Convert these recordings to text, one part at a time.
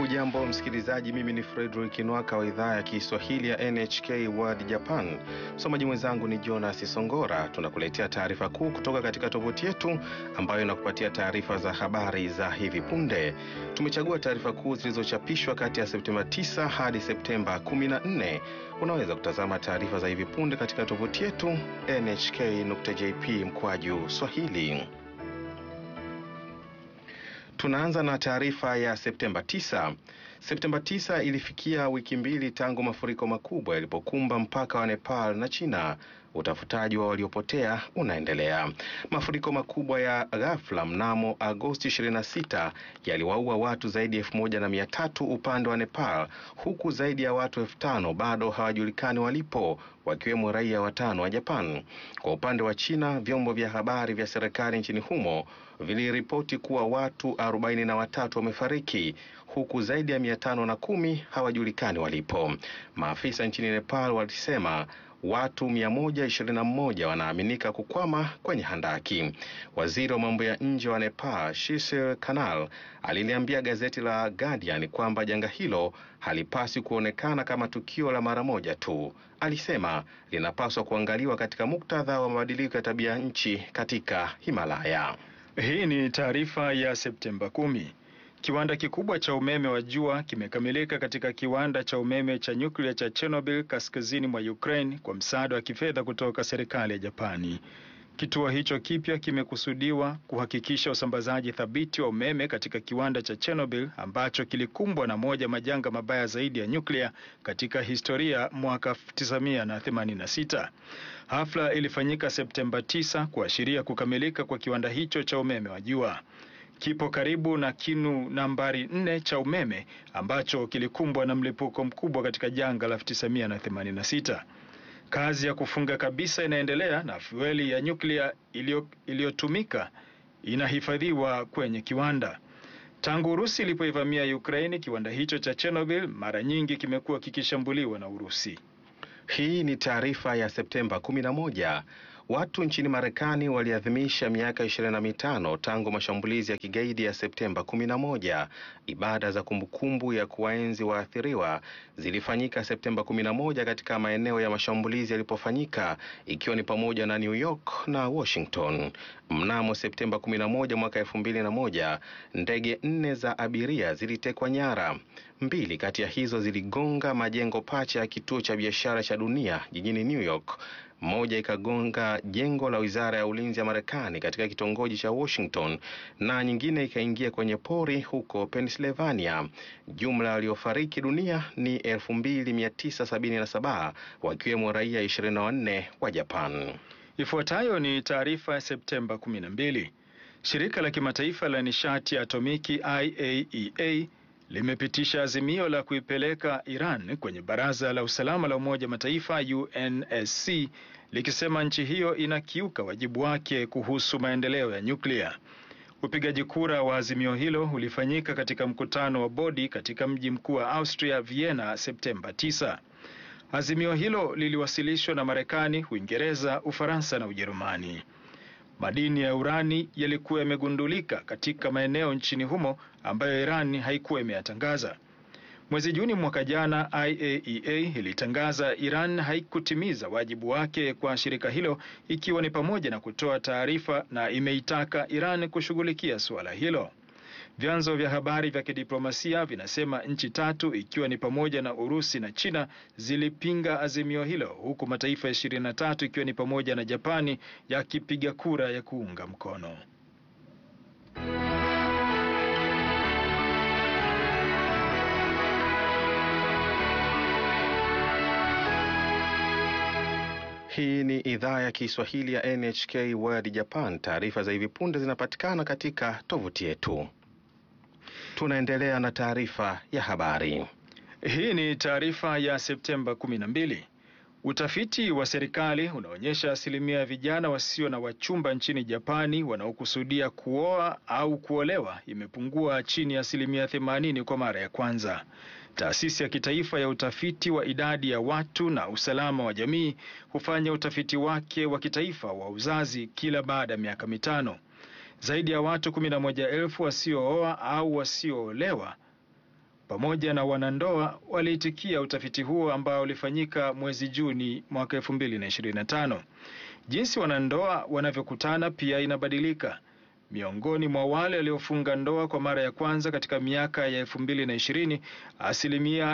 Hujambo msikilizaji, mimi ni Fredrick Nwaka wa idhaa ya Kiswahili ya NHK World Japan. Msomaji mwenzangu ni Jonas Songora. Tunakuletea taarifa kuu kutoka katika tovuti yetu ambayo inakupatia taarifa za habari za hivi punde. Tumechagua taarifa kuu zilizochapishwa kati ya Septemba 9 hadi Septemba 14. Unaweza kutazama taarifa za hivi punde katika tovuti yetu nhk.jp mkwaju swahili. Tunaanza na taarifa ya Septemba 9. Septemba 9 ilifikia wiki mbili tangu mafuriko makubwa yalipokumba mpaka wa Nepal na China. Utafutaji wa waliopotea unaendelea. Mafuriko makubwa ya ghafla mnamo Agosti 26 yaliwaua watu zaidi ya elfu moja na mia tatu upande wa Nepal, huku zaidi ya watu elfu tano bado hawajulikani walipo, wakiwemo raia watano wa Japan. Kwa upande wa China, vyombo vya habari vya serikali nchini humo viliripoti kuwa watu arobaini na watatu wamefariki huku zaidi ya mia tano na kumi hawajulikani walipo. Maafisa nchini Nepal walisema watu 121 wanaaminika kukwama kwenye handaki. Waziri wa mambo ya nje wa Nepal, Shishir Kanal, aliliambia gazeti la Guardian kwamba janga hilo halipaswi kuonekana kama tukio la mara moja tu. Alisema linapaswa kuangaliwa katika muktadha wa mabadiliko ya tabia nchi katika Himalaya. Hii ni taarifa ya Septemba kumi. Kiwanda kikubwa cha umeme wa jua kimekamilika katika kiwanda cha umeme cha nyuklia cha Chernobyl kaskazini mwa Ukraine kwa msaada wa kifedha kutoka serikali ya Japani. Kituo hicho kipya kimekusudiwa kuhakikisha usambazaji thabiti wa umeme katika kiwanda cha Chernobyl ambacho kilikumbwa na moja majanga mabaya zaidi ya nyuklia katika historia mwaka 1986. Hafla ilifanyika Septemba 9 kuashiria kukamilika kwa kiwanda hicho cha umeme wa jua. Kipo karibu na kinu nambari nne cha umeme ambacho kilikumbwa na mlipuko mkubwa katika janga la 1986. Kazi ya kufunga kabisa inaendelea na fueli ya nyuklia iliyotumika inahifadhiwa kwenye kiwanda. Tangu Urusi ilipoivamia Ukraini, kiwanda hicho cha Chernobyl mara nyingi kimekuwa kikishambuliwa na Urusi. Hii ni taarifa ya Septemba 11. Watu nchini Marekani waliadhimisha miaka ishirini na mitano tangu mashambulizi ya kigaidi ya Septemba 11. Ibada za kumbukumbu ya kuwaenzi waathiriwa zilifanyika Septemba 11 katika maeneo ya mashambulizi yalipofanyika ikiwa ni pamoja na New York na Washington. Mnamo Septemba 11 mwaka 2001, ndege nne za abiria zilitekwa nyara. Mbili kati ya hizo ziligonga majengo pacha ya kituo cha biashara cha dunia jijini New York. Moja ikagonga jengo la wizara ya ulinzi ya Marekani katika kitongoji cha Washington na nyingine ikaingia kwenye pori huko Pennsylvania. Jumla waliofariki dunia ni 2977 wakiwemo raia 24 wa Japan. Ifuatayo ni taarifa ya Septemba 12. Shirika la kimataifa la nishati ya atomiki IAEA limepitisha azimio la kuipeleka Iran kwenye Baraza la Usalama la Umoja Mataifa UNSC likisema nchi hiyo inakiuka wajibu wake kuhusu maendeleo ya nyuklia. Upigaji kura wa azimio hilo ulifanyika katika mkutano wa bodi katika mji mkuu wa Austria Vienna Septemba 9. Azimio hilo liliwasilishwa na Marekani, Uingereza, Ufaransa na Ujerumani. Madini ya urani yalikuwa yamegundulika katika maeneo nchini humo ambayo Iran haikuwa imeyatangaza. Mwezi Juni mwaka jana, IAEA ilitangaza Iran haikutimiza wajibu wake kwa shirika hilo, ikiwa ni pamoja na kutoa taarifa, na imeitaka Iran kushughulikia suala hilo. Vyanzo vya habari vya kidiplomasia vinasema nchi tatu ikiwa ni pamoja na Urusi na China zilipinga azimio hilo huku mataifa ishirini na tatu ikiwa ni pamoja na Japani yakipiga kura ya kuunga mkono. Hii ni idhaa ya Kiswahili ya NHK World Japan. Taarifa za hivi punde zinapatikana katika tovuti yetu. Tunaendelea na taarifa ya habari. Hii ni taarifa ya Septemba 12. Utafiti wa serikali unaonyesha asilimia ya vijana wasio na wachumba nchini Japani wanaokusudia kuoa au kuolewa imepungua chini ya asilimia 80 kwa mara ya kwanza. Taasisi ya kitaifa ya utafiti wa idadi ya watu na usalama wa jamii hufanya utafiti wake wa kitaifa wa uzazi kila baada ya miaka mitano. Zaidi ya watu 11,000 wasiooa au wasioolewa pamoja na wanandoa waliitikia utafiti huo ambao ulifanyika mwezi Juni mwaka 2025. Jinsi wanandoa wanavyokutana pia inabadilika. Miongoni mwa wale waliofunga ndoa kwa mara ya kwanza katika miaka ya 2020, asilimia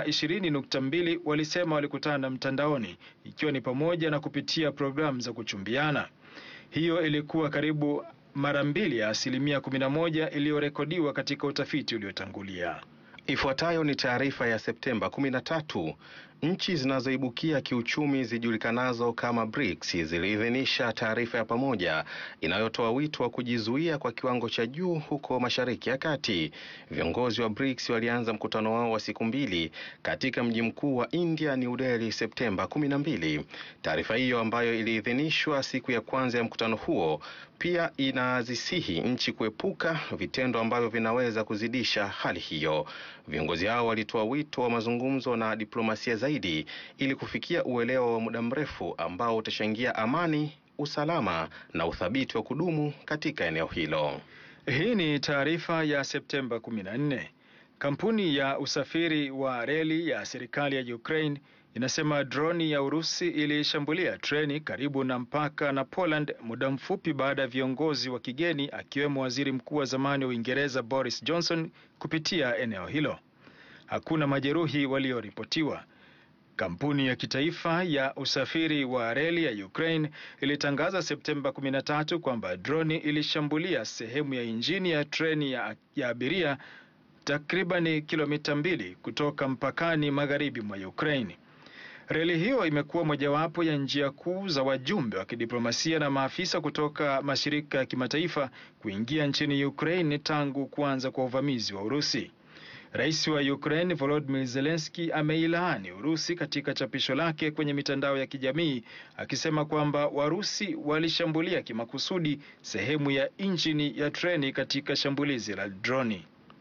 20.2 walisema walikutana mtandaoni, ikiwa ni pamoja na kupitia programu za kuchumbiana. Hiyo ilikuwa karibu mara mbili ya asilimia 11 iliyorekodiwa katika utafiti uliotangulia. Ifuatayo ni taarifa ya Septemba 13. Nchi zinazoibukia kiuchumi zijulikanazo kama BRICS ziliidhinisha taarifa ya pamoja inayotoa wito wa kujizuia kwa kiwango cha juu huko Mashariki ya Kati. Viongozi wa BRICS walianza mkutano wao wa siku mbili katika mji mkuu wa India, New Delhi, Septemba 12. Taarifa hiyo ambayo iliidhinishwa siku ya kwanza ya mkutano huo pia inazisihi nchi kuepuka vitendo ambavyo vinaweza kuzidisha hali hiyo. Viongozi hao walitoa wito wa mazungumzo na diplomasia zaidi ili kufikia uelewa wa muda mrefu ambao utachangia amani, usalama na uthabiti wa kudumu katika eneo hilo. Hii ni taarifa ya Septemba 14. Kampuni ya usafiri wa reli ya serikali ya Ukraine inasema droni ya Urusi ilishambulia treni karibu na mpaka na Poland muda mfupi baada ya viongozi wa kigeni akiwemo waziri mkuu wa zamani wa Uingereza Boris Johnson kupitia eneo hilo. Hakuna majeruhi walioripotiwa. Kampuni ya kitaifa ya usafiri wa reli ya Ukraine ilitangaza Septemba 13 kwamba droni ilishambulia sehemu ya injini ya treni ya, ya abiria takribani kilomita mbili kutoka mpakani magharibi mwa Ukraine. Reli hiyo imekuwa mojawapo ya njia kuu za wajumbe wa kidiplomasia na maafisa kutoka mashirika ya kimataifa kuingia nchini Ukraine tangu kuanza kwa uvamizi wa Urusi. Rais wa Ukraine Volodymyr Zelensky ameilaani Urusi katika chapisho lake kwenye mitandao ya kijamii akisema kwamba Warusi walishambulia kimakusudi sehemu ya injini ya treni katika shambulizi la droni.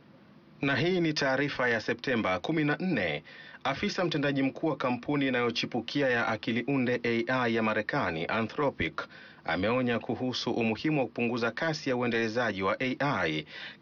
Na hii ni taarifa ya Septemba 14. Afisa mtendaji mkuu wa kampuni inayochipukia ya akili unde AI ya Marekani Anthropic ameonya kuhusu umuhimu wa kupunguza kasi ya uendelezaji wa AI.